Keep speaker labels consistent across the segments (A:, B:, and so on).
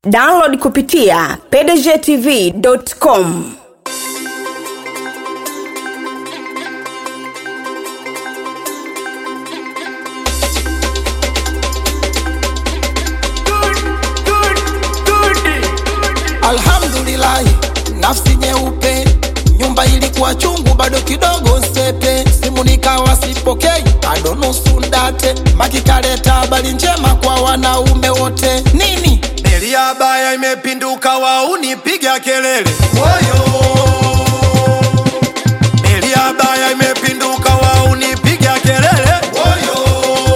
A: download kupitia pdgtv.com
B: Alhamdulillahi, nafsi nyeupe, nyumba ilikuwa chungu, bado kidogo sepe, simu nikawa sipokei, bado nusu ndate, makikaleta habari njema kwa wanaume wote. Nini
C: Meli ya baya imepinduka, wauni piga kelele woyo. Meli ya baya imepinduka, wauni piga kelele woyo.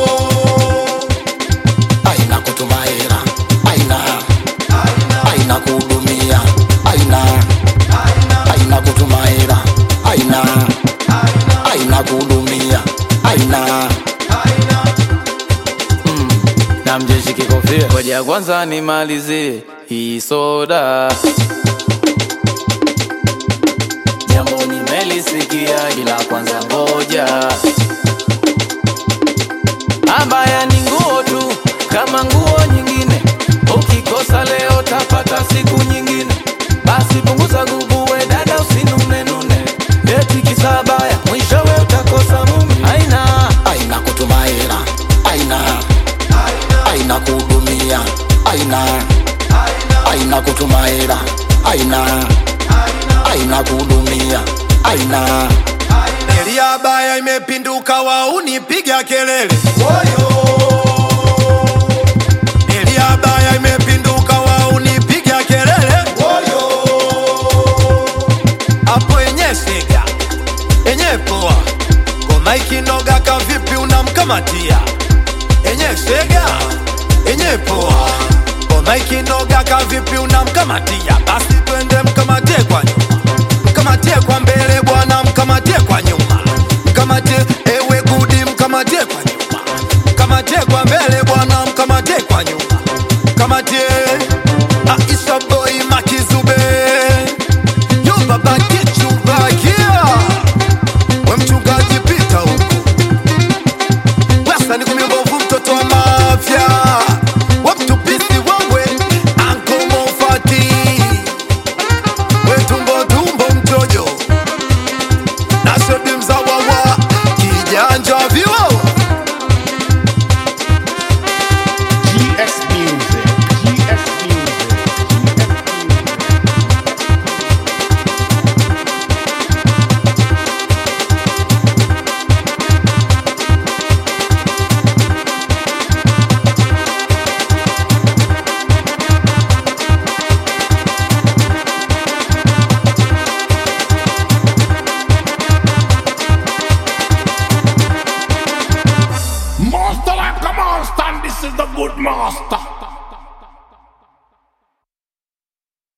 B: aina kutuma hela, aina aina kuhudumia, aina aina kutuma hela, aina aina kuhudumia, aina
D: na mjeshi kikofia ngoja kwanza nimalizie hii soda jambo nimelisikia ila kwanza ngoja abaya ni nguo tu kama nguo nyingine ukikosa leo tapata siku nyingine basi punguza gubuwe dada usinunenune eti kisabaya mwishowe utakosa mume aina
B: aina kutuma hela, aina aina kuhudumia, aina aina kutuma hela, aina aina kuhudumia, aina
C: Meli ya baya imepinduka, wauni piga kelele woyo. Meli ya baya imepinduka, wauni piga kelele woyo. Hapo enye sega enye poa, ngoma ikinoga kavipi unamkamatia enye sega enye poa, ngoma ikinoga kavipi unamkamatia? Basi twende mkamatie kwa nyuma, mkamatie kwa mbele bwana, mkamatie kwa nyuma, mkamatie ewe gudi, mkamatie kwa nyuma, mkamatie kwa mbele bwana, mkamatie kwa nyuma, mkamatie Aisha boy Makizube yo baba kichubakia we mchungaji pita huko Wesa ni kumi mbovu mtoto wa mafya we mtupisi wewe Anko Mofati we tumbo tumbo mtojo na shodi mzawa wa kijanja viwawa
E: GS Music. GS Music. Master like a monster, and this is the good master.